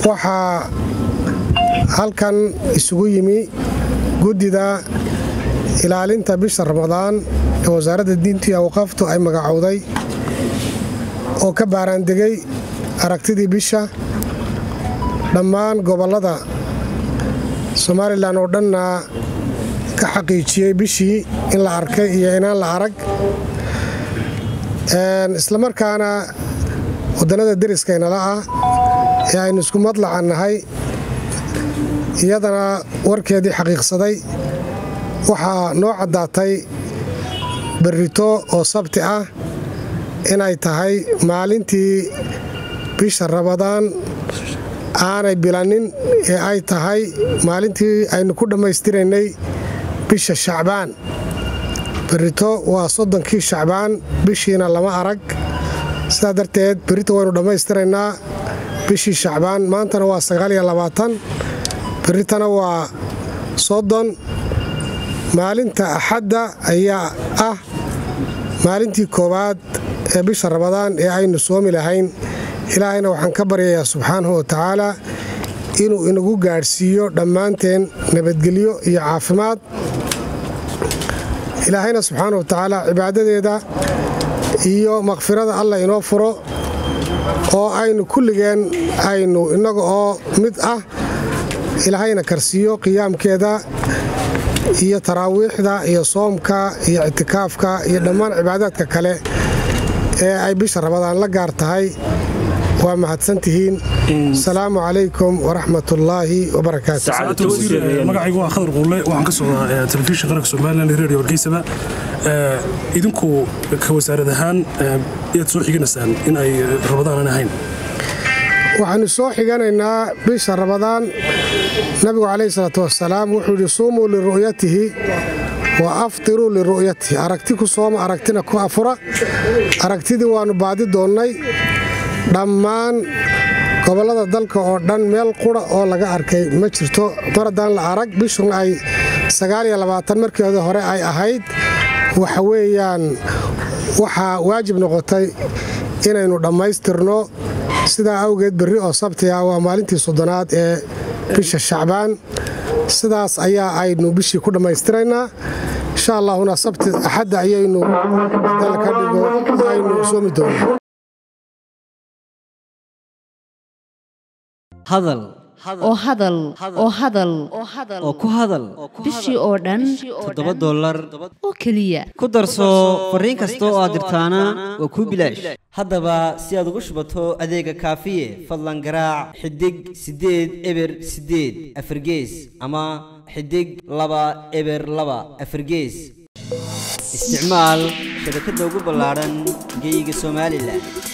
waxaa halkan isugu yimi guddida ilaalinta bisha ramadaan ee wasaaradda diinta iyo awqaaftu ay magacowday oo ka baaraandegay aragtidii bisha dhammaan gobollada somalilan oo dhanna ka xaqiijiyey bishii in la arkay iyo inaan la arag islamarkaana wadannada deriskaynala ah ee aynu isku madlacan nahay iyadana warkeedii xaqiiqsaday waxaa noo caddaatay berrito oo sabti ah inay tahay maalintii bisha rabadaan aanay bilanin ee ay tahay maalintii aynu ku dhammaystiraynay bisha shacbaan berrito waa soddonkii shacbaan bishiina lama arag sidaa darteed berrito waynu dhammaystiraynaa bishii shacbaan maantana waa sagaaliyo labaatan berritana waa soddon maalinta axadda ayaa ah maalintii koowaad ee bisha rabadaan ee aynu soomi lahayn ilaahayna waxaan ka baryayaa subxaanahu wa tacaalaa inuu inagu gaadhsiiyo dhammaanteen nabadgelyo iyo caafimaad ilaahayna subxaana wa tacaala cibaadadeeda iyo makfirada allah inoo furo oo aynu kulligeen aynu innaga oo mid ah ilaahayna karsiiyo qiyaamkeeda iyo taraawiixda iyo soomka iyo ictikaafka iyo dhammaan cibaadaadka kale ee ay bisha rabadaan la gaar tahay waa mahadsantihiin asalaamu calaykum waraxmatullaahi wabarakaatmagacaygu waa khadar quulle waxaan ka socdaa telefishin qaranka somalilan iyo redio hargeysaba idinku ka wasaarad ahaan yaad soo xiganaysaan in ay rabadaan aan ahayn waxaanu soo xiganaynaa bisha rabadaan nabigu calayhi salaatu wasalaam wuxuu yidhi suumuu liru'yatihi wa aftiruu liru'yatihi aragti ku sooma aragtina ku afura aragtidii waannu baadi doonnay dhammaan gobollada dalka oo dhan meel qura oo laga arkay ma jirto mar haddaan la arag bishun ay markeeda hore ay ahayd waxa weeyaan waxaa waajib noqotay inaynu dhammaystirno sidaa awgeed berri oo sabti ah waa maalintii soddonaad ee bisha shacbaan sidaas ayaa aynu bishii ku dhammaystiraynaa insha allahuna sabti axadda ayaynu dalka dhigo aynu soomi doonaa hadal oo hadal oo hadal oo ku hadal bishii oo dhan toddoba dollar oo keliya ku darso fariin kasta oo aad dirtaana waa kuu bilaash haddaba si aad ugu shubato adeega kaafiye fadlan garaac xidig siddeed eber siddeed afargees ama xidig laba eber laba afargees isticmaal shabakadda ugu ballaadhan geyga somalilan